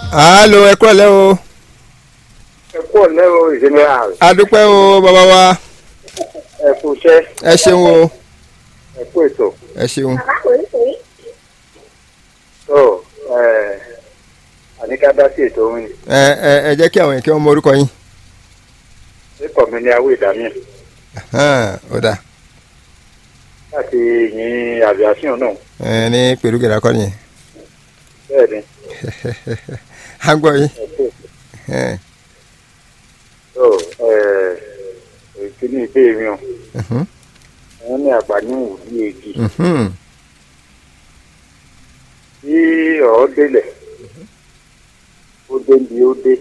alo ẹ kúrọ̀ lẹ́ o ẹ kú ọ̀lẹ́ o general adúpẹ́ o bàbá wa ẹ kú iṣẹ́ ẹ ṣeun o ẹ kú ètò ẹ ṣeun tó ẹ àníká dá sí ètò òun ni ẹ ẹ ẹ jẹ́ kí àwọn èèyàn kí wọ́n mọ orúkọ yín nípa mi ní awé ìdámẹ́ Hàn, ó dà láti yin aviation náà ẹ ní pẹ̀lú gẹ̀rẹ́ akọ́ni yẹn bẹ́ẹ̀ ni à ń gbọ́ yín ẹ kú Ẹ, tó ẹ ìkíní ìbéèrè hàn mhm, wọn ní àgbà ní òwúrọ̀ èjì mhm, tí ọ̀ọ́ délẹ̀ ó dé bí ó dé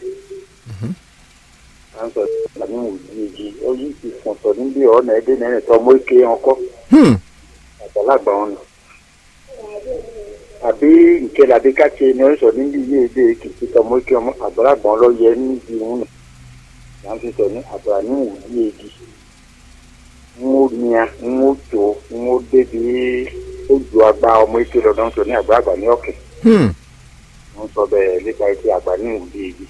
à ń sọ àgbà ní òwúrọ̀ èjì ó yí ti fọ̀n sọ níbi ọ̀nà ẹ̀dẹ́ nẹ́rìn tó ọmọ ike ọkọ́ hmm, àgbàlagbà wọn nù. àbí ìkẹlẹ àbí káṣe ni ó sọ níbi ilé ilé kìkì tọmọ ike ọmọ àgbàlagbà wọn lọ yẹ níbi wọn nù. là ń fi sọ ní àgbà ní òwúrọ̀ èjì ń ó nia ń ó tó ń ó débi ó ju àgbà ọmọ ike lọ́dọ̀ ń sọ ní àgbàlagbà ní ọ̀kẹ́ hmm. wọ́n sọ bẹ́ẹ̀ nípa ike àgbà ní òwúrọ̀ èjì.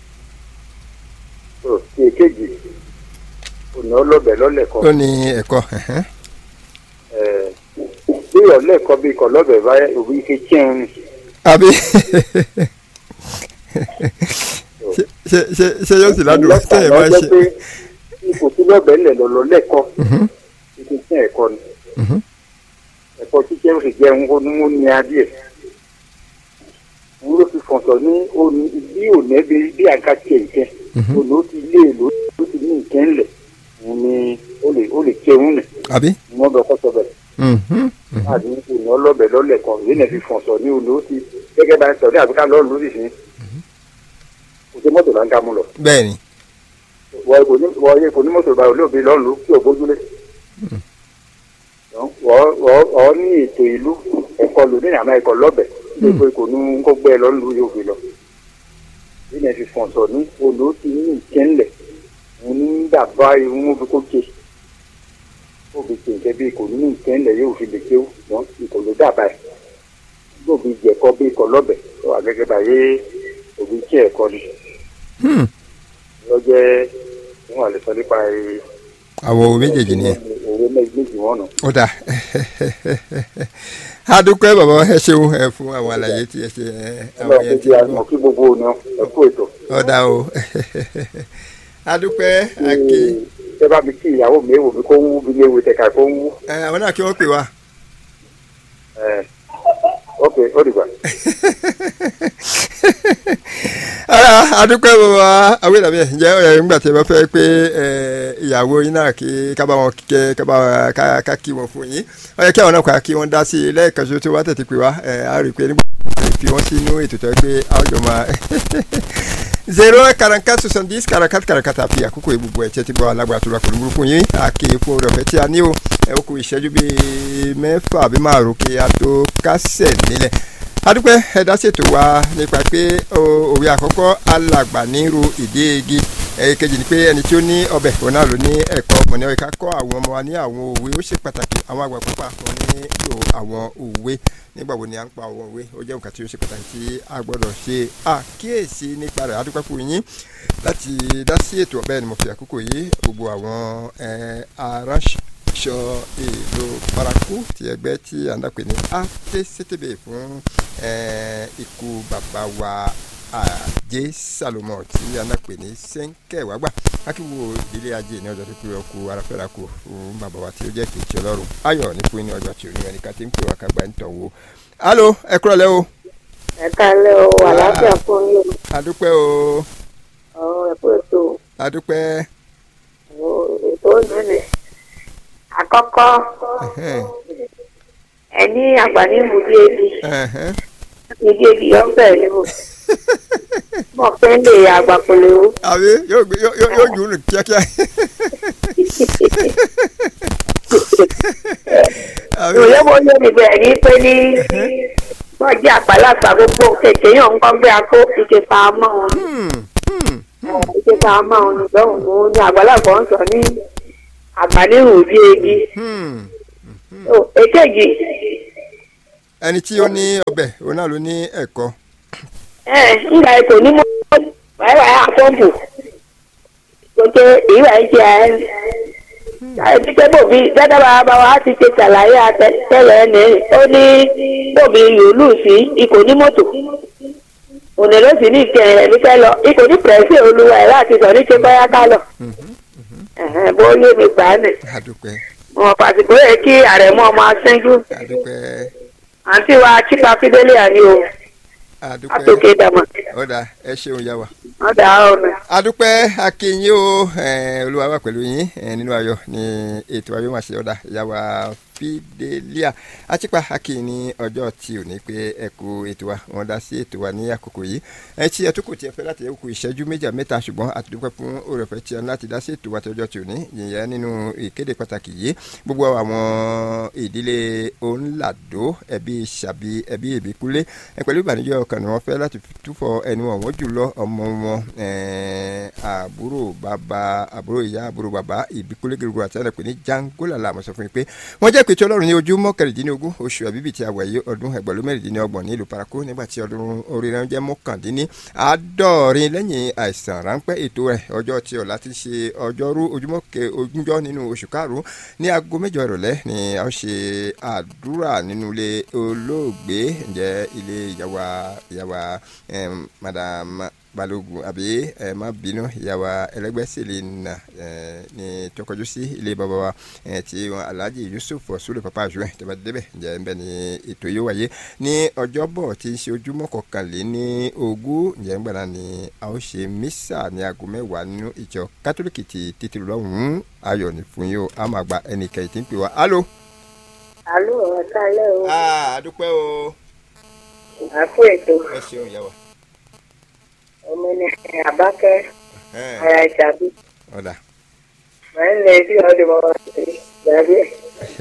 tó ti èkejì òní ọlọ́bẹ̀ lọ́lẹ̀ kan ó ní ẹ̀kọ́ ẹ̀hẹ́n. ẹ̀ bí ọ̀lẹ́ kan bí kan lọ́bẹ̀ bá òbí ike tíyẹn ni. àbí ṣe ṣe ṣe ṣe yóò sì ládùúgbò tẹ̀yẹ̀ máa ń ṣe. pé ipò tí lọ́bẹ̀ ńlẹ̀ lọ́lọ́ lẹ́kọ̀ọ́ Mhm, ike tí ẹ̀kọ́ ni mhm, ẹ̀kọ́ títẹ́ ó sì jẹ́ ń ní ó ní adìẹ. wọ́n ló fi fọ̀ntọ̀ ní òní bí òní ẹbí bí àga tiẹ̀ ìkẹ́ mhm. òní ó ti lé èlò ó ti ní ìkẹ́ ńlẹ̀ òun ni ó lè ó lè jẹun nì àbí. ni wọ́n bẹ kọ́ sọ bẹ̀rẹ̀ Mhm, mhm. láti òní ọlọ́bẹ̀ lọ́lẹ̀ kan ìwé náà fi fọ̀ntọ̀ ní òní ó ti gẹ́gẹ́ bá ń sọ ní àbíká lọ́ọ̀lù lórí sí kò sí mọ́tò là ń ká mú lọ. bẹ́ẹ̀ ni wọ́n kò ní wọ́n yẹ kò ní mọ́tò báyìí olóògbé lọ́nù kí o bójúlé. wọ́n wọ́n ní ètò ìlú ẹ̀kọ́ lò ní àmọ́ ẹ̀kọ́ lọ́bẹ̀ gbogbo kò ní kó gbẹ́ lọ́nù yóò fi lọ. bí náà fi fọ̀ǹsọ̀ ní olú ti ní ìkẹ́ńlẹ̀ mo ní dàbá irun mo fi kó ké ó fi ké nǹkan bí kò ní ìkẹ́ńlẹ̀ yóò fi lè kéwù wọ́n kò ló dàbá ẹ̀ yóò fi jẹ̀kọ́ bí ikọ̀ lọ́bẹ̀ tó wà gẹ́gẹ́ báyé òbí kí ẹ̀kọ́ ni Hmm, lọ́jẹ́ wọn àlè sọ nípa ẹ̀ àwọn òwe méjèèjì nìyẹn. òwe méjì wọn nù. ó dà adúpẹ́ bàbá ẹ ṣeun ẹ fún àwọn àlàyé tí ẹ ṣe ẹ, àwọn ọlọ́run yẹn kejì ti àmọ̀ kí gbogbo òní ẹ kú ètò. ó dà o adúpẹ́ àkè ṣé bá mi kí ìyàwó mi èèwò mi kó ń wú bí léwu tẹ̀ka kó ń wú. ẹ, àwọn náà kí wọ́n pè wá. ẹ, ok ó dìgbà. ara adúpẹ́ bàbá àwọn ìdàbí ẹ̀ ǹjẹ́ ọ̀yà nígbà tí ẹ bá fẹ́ pé ẹ, ìyàwó yín náà kí ká bá wọn kẹ́ ká bá wọn ká ká kí wọn fún yín ó yẹ kí àwọn náà kọ́ kí wọ́n dá sí i lẹ́ẹ̀kan ṣoṣo tí wọ́n tètè pè wá ẹ, á rí i pé nígbà tí wọ́n fi wọ́n sínú ètò tó yẹ pé a ó jọ máa zero quarante-quatre soixante-dix quarante-quatre quarante-quatre àfi àkókò ìbùbù ẹ̀jẹ̀ ti gbọ́ alágbára tó ra kò lóburú fún yín àkè fún orí ọ̀fẹ́ tí a ní o ẹ ó kù ìṣẹ́jú bíi mẹ́fà àbí márùn kí a tó kásẹ̀ nílẹ̀ adúpẹ́ ẹ̀dá ṣètò wa nípa pé o- òwe àkọ́kọ́ alàgbà nírú ìdí igi èkejì ni pé ẹni tí ó ní ọbẹ̀ òun náà ló ní ẹ̀kọ́ ọmọ ní ọ̀yẹ́ká kọ́ àwọn ọmọ wa ní àwọn òwe ó ṣe pàtàkì àwọn àgbà púpà wọn ní lò àwọn òwe nígbà wo ni à ń pa àwọn òwe ó jẹ́ nǹkan tí ó ṣe pàtàkì tí a gbọ́dọ̀ ṣe àkíyèsí nípa rẹ̀ adúpẹ́ fún yín láti dá sí ètò ọ̀bẹ ni mo fi àkókò yìí gbogbo àwọn eh, aránṣọ èlò paraku ti ẹgbẹ́ tí à ń dàpè ní ATCTB fún eh, ikú bàbá wa ajé Salomon tí a ń dàpè ní sẹ́ńkẹ̀wágbà akíwo ìdílé ajé ní ọjọ́ tó pé ọkù aráfẹ́ra kù fún bàbá wa tí ó jẹ́ kejì ọlọ́run ayọ̀ ní fún ní ọjọ́ tí ò ní ẹnìkan tí ń pè wá kágbá ń tàn wò. alo ẹ kúrọ̀ lẹ́ o ẹ kálẹ́ o àlàáfíà fún yín adúpẹ́ o o ẹ kú ètò adúpẹ́ o ètò ònìní àkọ́kọ́ ẹ̀hẹ́n, ẹ ní àgbà ní ìmúdí ebi ẹ̀hẹ́n. ìdí ebi ọ̀fẹ́ ni o mọ̀ pé ń lè àgbà kò lè wú. àbí yóò gbé yóò yóò yóò jù ú nù kíákíá. àbí ìròyìn wo yé mi bẹ̀rẹ̀ ní pé ní wọ́n jẹ́ àgbàlagbà gbogbo kèké yàn ń kọ́ gbé akó ike pa mọ́ wọn hmm, hmm, ike pa mọ́ wọn nìgbà òun ní àgbàlagbà ń sọ ní àgbà ní ìmúdí ebi. hmm. o èkejì ẹni tí ó ní ọbẹ̀ òun náà ló ní ẹ̀kọ́. ẹ nga ètò ní mọ́ wàá wàá àpọ́ǹpù gbogbo ìwà ìjẹ ẹ àti pé bòbí dáadáa bá bá wa ti ṣe ṣàlàyé àtẹ̀tẹ̀lẹ̀ ní ó ní bòbí yòólù sí ikò ní mọ́tò òní ló sì ní ìkẹyìn rẹ̀ nífẹ̀ lọ ikò ní pẹ̀lẹ́sì olúwa ẹ̀ láti sọ ní ṣe báyá ká lọ Ẹ̀hẹ́n, bó yé mi gbà á nì adúpẹ́ wọn pàṣípò yẹ kí àrẹ̀mọ ọmọ aṣẹ́jú adúpẹ́ àǹtí wa chipa fideli àní o adúpẹ́ àtòkè dàmọ̀ ọ̀dà ẹ ṣeun yá wa. wọn dà á ọ̀nà. adúpẹ́ akínyìn o eh, olúwa wà pẹ̀lú yín eh, nínú ayọ̀ ní ètò ayọ̀ máa ṣe ọ̀dà ìyàwó fidelia achipa akin ní ọjọ́ tí ò ní pé ẹ kú ètò wa wọn dá sí ètò wa ní àkókò yìí ẹ tí ẹ tó kò tiẹ̀ fẹ́ láti ẹ kú ìṣẹ́jú méjì mẹ́ta ṣùgbọ́n àtúndúpẹ́ fún òrèfẹ́ tí a ní láti dá sí ètò wa tí ọjọ́ tí ò ní yìnyẹn nínú ìkéde pàtàkì yìí gbogbo àwọn ìdílé òǹlàdó ẹbí ṣàbí ẹbí ìbíkúlé ẹ pẹ̀lú ìbànújẹ́ ọkàn ni wọ́n fẹ́ láti túfọ̀ ẹnu ọ̀wọ́n jùlọ ọmọ wọn eh, àbúrò bàbá àbúrò ìyá àbúrò bàbá ìbíkúlé gírígírí àti ẹnìpẹ̀ ní jangola làmọ̀ sọ fún mi pé wọ́n jẹ́ ìpètè ọlọ́run ní ojúmọ́ kẹrìndínlógún oṣù àbíbí tí a wà yìí ọdún ẹgbẹ̀rún mẹ́rìndínlọ́gbọ̀n ní ìlú paraku nígbà tí ọdún orí rẹ̀ jẹ́ mọ́kàndínní àádọ́rin lẹ́yìn àìsàn ráńpẹ́ ètò rẹ̀ ọjọ́ tí ọ̀la ti ṣe ọjọ́rú ojúmọ́ kẹ ogúnjọ́ nínú oṣù karùn-ún ní aago mẹ́jọ ìrọ̀lẹ́ ni a ó ṣe àdúrà nínú ilé olóògbé ǹjẹ́ ilé ìyàwó ìyàwó madam balógun àbí ẹ má bínú ìyàwó ẹlẹgbẹsẹlẹ nà ẹ ní tọkọjú sí ilé bàbá wa ẹ tí wọn alhaji yusuf ọsùlù papa àjùmẹ tẹbà débẹ ǹjẹ ń bẹ ní ètò yìí wáyé ní ọjọ́bọ̀ tí ń ṣe ojúmọ́ kọkànlé ní ogún ǹjẹ ń gbàdá ni a ó ṣe mísà ní aago mẹ́wàá nínú ìjọ kátólíkì ti títí lọ́hùn-ún ayọ̀ ní fún yín o a máa gba ẹnìkẹyìn tí ń pè wá alo. àlọ́ ọ̀tá lẹ́ o àdúpẹ́ o àpò ètò ẹ ṣeun ìyá wa. ọmọ ní àbákẹ́ ara ìṣàbí ọ̀dà màá ń lè bí ọdún mọ́ wá sí ìgbàgbé ẹ̀.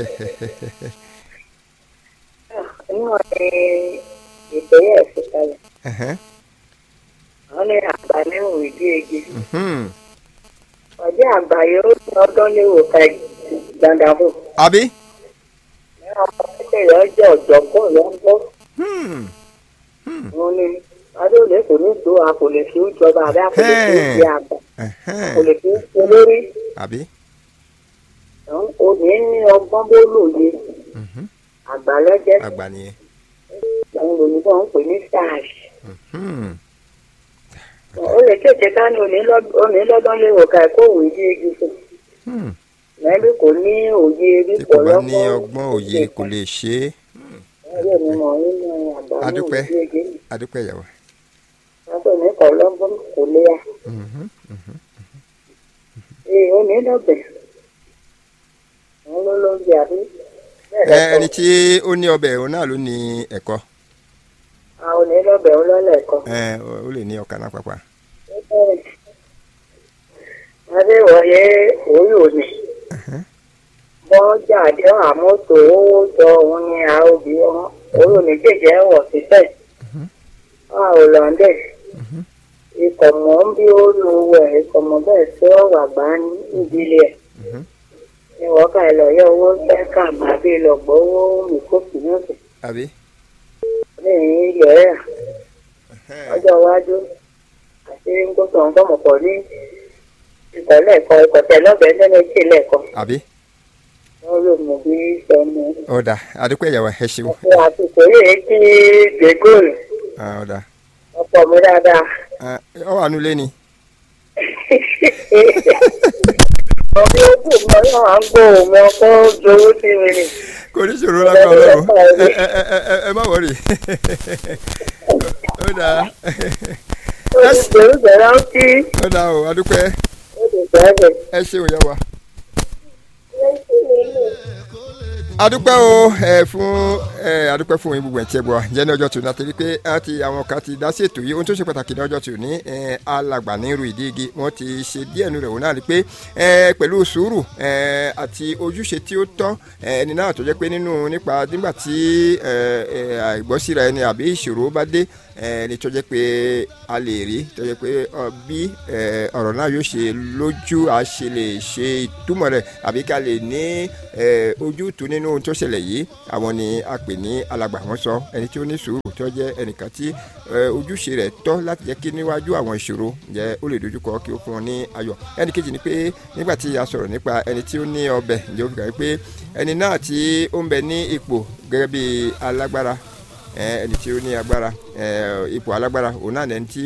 níwọ̀n ní ìpẹ́yẹ̀ ẹ̀sìn kalẹ̀ wọ́n ní àgbà níwọ̀n ìdí egi ọjọ́ àgbà yóò ní ọdún léwò ká dandafo àbí. ní ọmọ kékeré ọjọ́ ọ̀jọ̀gbọ́n ló ń bọ́ wọn ní adóòlè kò ní tó a kò lè fi ń jọba àbí a kò lè fi ń ṣe àgbà a kò lè fi ń ṣe lórí àbí. òní ní ọgbọ́n bó lòye àgbà lọ́jẹ́ àgbà nìyẹn. àwọn olùkọ́ ń pè ní stars Hmm. ó lè tètè ká ní òní lọ́dún léwò ká ẹ̀kọ́ òwe dí egi fún Hmm. mẹ́bí kò ní òye rí tí kò pọ̀ bá lọ́gbọ́n ní ọgbọ́n òye kò lè ṣe é ẹ̀rọ mi mọ̀ nínú àgbà ní Adúpẹ́. òye egi adúpẹ́ ìyàwó. látọ̀ ní kọ̀ lọ́gbọ́n kò lè yá Mhm. ee ó ní lọ́bẹ̀ òun ló ló ń jẹ àbí ẹ bẹ́ẹ̀ ẹni lọ́kọ̀ tí ó ní ọbẹ̀ òun náà ló ní ẹ̀kọ́ àwọn ò ní lọ́bẹ̀ òun lọ́lẹ̀ kan. ẹ ó lè ní ọkà náà pàpà. adéwọ̀yé orí òní wọ́n jáde àmọ́tò owó jọ òun ní àròbí wọn orí òní jẹjẹ wọ̀ síbẹ̀ wọn ò lọ́ndẹ̀ ikọ̀ mọ́ bí ó lu ẹ̀ ikọ̀ mọ́ bẹ́ẹ̀ sí ọ̀rọ̀ àgbá ní ìdílé ẹ̀ Mhm. ní wọ́n ká ẹ lọ yọ owó fẹ́ kà má bí lọ gbọ́ owó mi kó sì ní ọ̀sẹ̀ àbí. lẹ́yìn ilẹ̀ ẹ̀ ọjọ́ iwájú àti gbọ́dọ̀ ń gbọ́mọ̀ pọ̀ ní ikọ̀ lẹ́ẹ̀kan ikọ̀ tẹ̀ lọ́bẹ̀ẹ́ lẹ́nu etí lẹ́ẹ̀kan àbí. wọ́n lò mọ̀ bí sọnù. ọ̀dà adúpẹ́ ìyàwó ẹ ṣeun. ọ̀pọ̀ àsìkò yìí kí gbégóòlù Ah, ọ̀dà ọ̀pọ̀ mi dáadáa. Ah, ọ wà nulẹ̀ ni. ọ̀bí ojú mi ọlọ́run à ń gbọ́ òun ọkọ̀ jowó sí mi ni. kò ní ṣòro lágbára ọlọ́run ẹ ẹ ẹ ẹ ẹ má wọrí. ọ̀dà ó ti gbèrú gbẹ̀rẹ̀ ó kí ọ̀dà o adúpẹ́ ó ti gbẹ̀rẹ̀. ẹ ṣeun ìyàwó. adúpẹ́ o ẹ fún ẹ adúpẹ́ fún yín gbogbo ẹ̀ tí ẹ gbọ́ jẹ́ ní ọjọ́ tòun àti pé a ti àwọn kan ti dá sí ètò yìí ohun tó ṣe pàtàkì ní ọjọ́ tòun ní ẹ alàgbà ní irú ìdí igi wọ́n ti ṣe díẹ̀ nù rẹ̀ wọ́n náà rí pé ẹ pẹ̀lú sùúrù ẹ àti ojúṣe tí ó tọ́ ẹ ẹni náà tó jẹ́ pé nínú nípa nígbà tí ẹ ẹ àìgbọ́síra ẹni àbí ìṣòro bá dé ẹni tó jẹ́ pé a lè rí tó jẹ́ pé ọ, bí ẹ, ọ̀rọ̀ náà yóò ṣe lójú a ṣe lè ṣe ìtumọ̀ rẹ̀ àbí ká lè ní ẹ, ojútùú nínú ohun tó ṣẹlẹ̀ yìí àwọn ni a pè ní alàgbà wọn sọ ẹni tí ó ní sùúrù tó jẹ́ ẹnìkan tí ẹ, ojúṣe rẹ̀ tọ́ láti jẹ́ kí níwájú àwọn ìṣòro jẹ́ ó lè dojúkọ kí ó fún wọn ní ayọ̀ ẹnì kejì ni pé nígbà tí a sọ̀rọ̀ nípa ẹni tí ó ní ọbẹ̀ ǹjẹ́ ó fi kàn pé ẹni náà tí ó ń bẹ ní ipò gẹ́gẹ́ bí alágbára ẹ, ẹni tí ó ní agbára ẹ, ipò alágbára òun náà lẹni tí